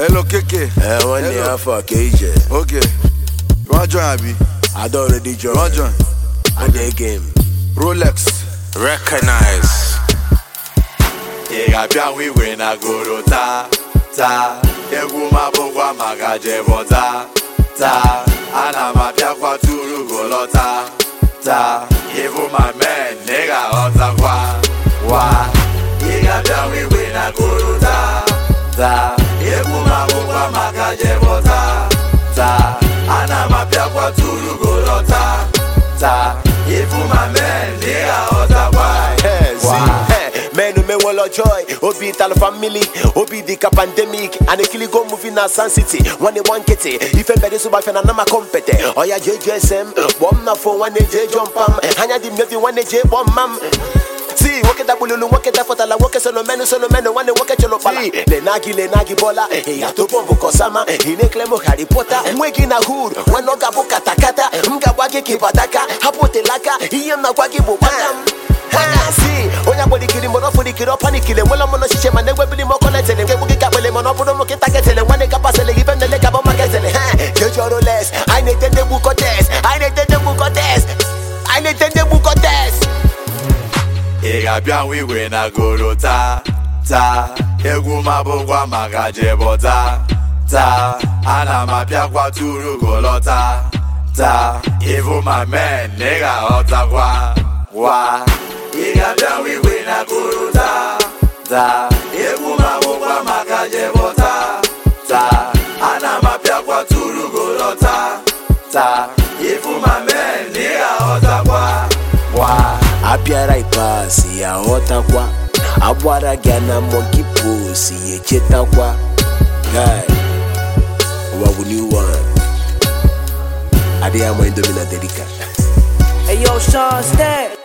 Hello, KK. Eh, nwanne Hello. ya afọ ka ije Okay. You want join, Abi? I don already You join want join? I dey game Rolex. recognize ị ga-abịa nwe igwe na goro taa taa egwu m abụkwa maka jebọta taa ana m abịakwa turu golọta taa ịbụ ma men na ị ga-aghọtakwa wa ị ga-abịa nwe igwe na goro taa taa egwu m abụkwa maka jebọta taa ana m abịakwa turu golọta taa ịbụ ma men na ị ga-aghọtakwa wa menu menwelo joy obi tala family obi dịka pandemic a na-ekiligo movie na san city nwanne gba nkịtị ife mbere sụgbafịa na nama kompete ọya jjsm kpọọ m na fo nwanne jee jọ mpam anya dị mmevi nwanne jee kpọọ mma m si nwoke dagbululu nwoke dafọtala nwoke solomenu solomenu nwanne nwoke chọrọ kpala lenagi lenagi bọla ịya topo mbụ kọsama ị na-ekele m harry potter nwe gị na hood nwanne ọ ga-abụ katakata m ga-agwa gị ka ịbataka hapụ telaka ihe m na-agwa gị bụ gbaka m si onye agbalikiri mgbe ọ fụlikiri ọ panikiri enwela m n'ọchịchị ma na-ewebili m ọkọ na-etele nke egbu gị ka kpele mana ọ bụrụ m nkịta ketele nwanne ka pasịlị gị ife nlele ka bụ maka etele ha jeji ọrụ les anyị na-ete ndị gbu kọtes anyị na-ete ndị gbu kọtes anyị na-ete ndị gbu kọtes ị ga-abịa nwe igwe na goro taa taa egwu m abụkwa maka jebọta taa ana m abịakwa turu golọta taa ịbụ ma men na ị ga-aghọtakwa wa ị ga-abịa nwe igwe na goro taa taa egwu m abụkwa maka jebọta taa ana m abịakwa turu golọta taa ịbụ ma men na ị ga-aghọtakwa wa abịara ikpeazụ ya ghọtakwa agbara gị na monkey pose ya echetakwa guy ụwa bụ new one adịghị ama indomi na derika Hey yo, Sean Stack.